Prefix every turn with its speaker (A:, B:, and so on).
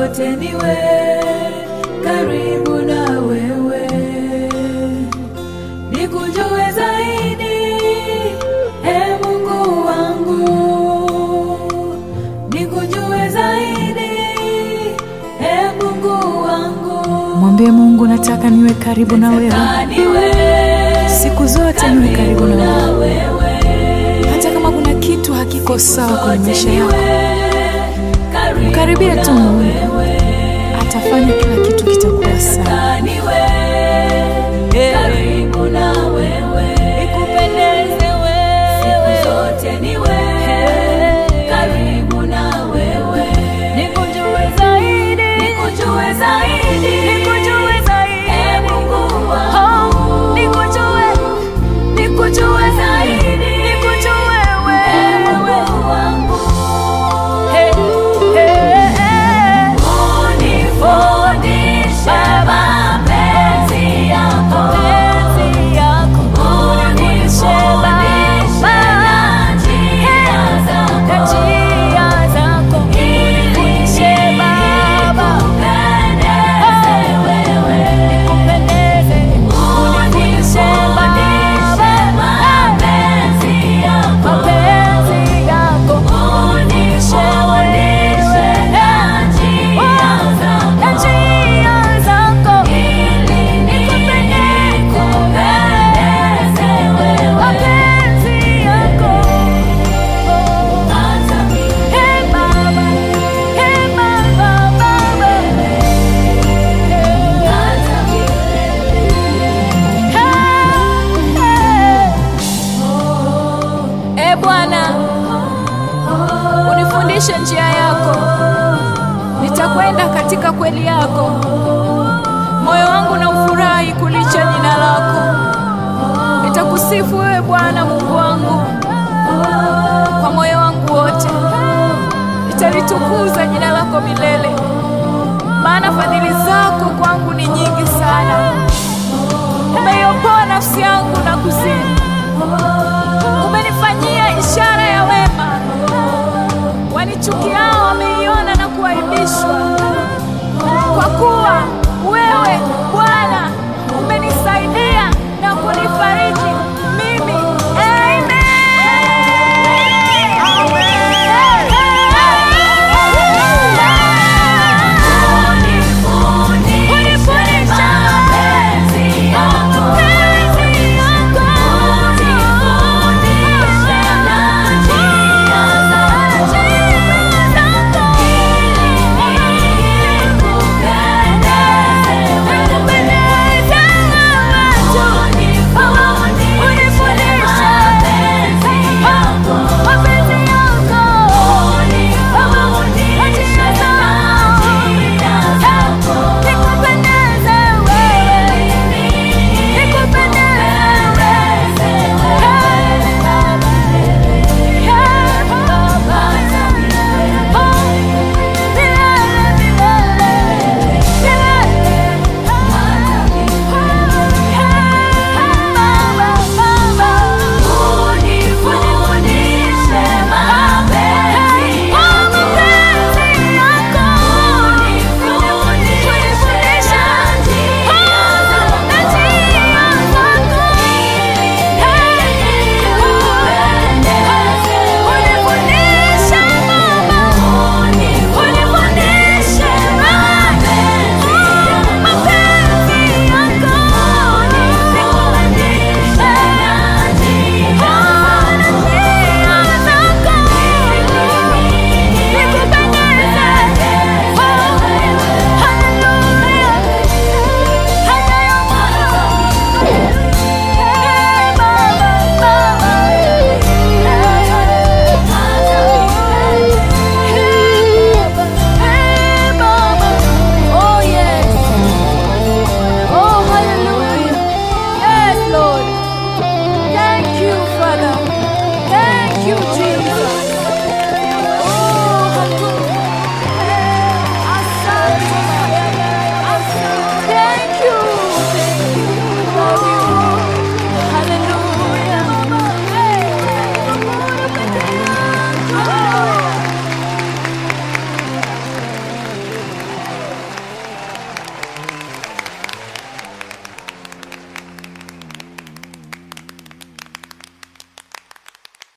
A: zote niwe karibu na wewe, nikujue zaidi, e Mungu wangu, nikujue zaidi, e Mungu wangu.
B: Mwambie Mungu, nataka niwe karibu na wewe
A: Nataka niwe
B: siku zote, niwe karibu na
A: na
B: wewe,
A: wewe,
B: hata kama kuna kitu hakiko sawa kwenye
A: zote
B: maisha
A: niwe
B: yako,
A: karibu
B: mkaribie tu
A: na
B: Mungu,
A: wewe.
B: atafanya kila kitu kitakuwa sawa.
A: Nataka niwe karibu na wewe,
B: Nikupendeze
A: siku zote niwe karibu na wewe,
B: nikujue zaidi,
A: nikujue zaidi,
B: nikujue zaidi,
A: e Mungu
B: oh,
A: wangu,
B: nikujue,
A: nikujue zaidi,
B: nikujue
A: e
B: wewe,
A: Mungu wangu,
B: hey, hey, hey.
A: unifundishe mapenzi yako,
B: Mapenzi yako,
A: unifundishe
B: Baba,
A: na njia zako.
B: na njia zako, unifundishe Baba, nikupendeze, unifundishe Baba, mapenzi yako, unifundishe wewe, na njia zako, mapenzi yako. Hey Baba, hey Baba, Baba, hey, hey. E Bwana, unifundishe njia yako, nitakwenda katika kweli yako. Moyo wangu na ufurahi kulicha jina lako, nitakusifu wewe Bwana Mungu wangu kwa moyo wangu wote, nitalitukuza jina lako milele, maana fadhili zako kwangu ni nyingi sana. Umeiopoa nafsi yangu na kuzini, umenifanyia ishara ya wema. Wanichukiao wameiona na kuaibishwa, kwa kuwa wewe Bwana umenisaidia na kunifariji.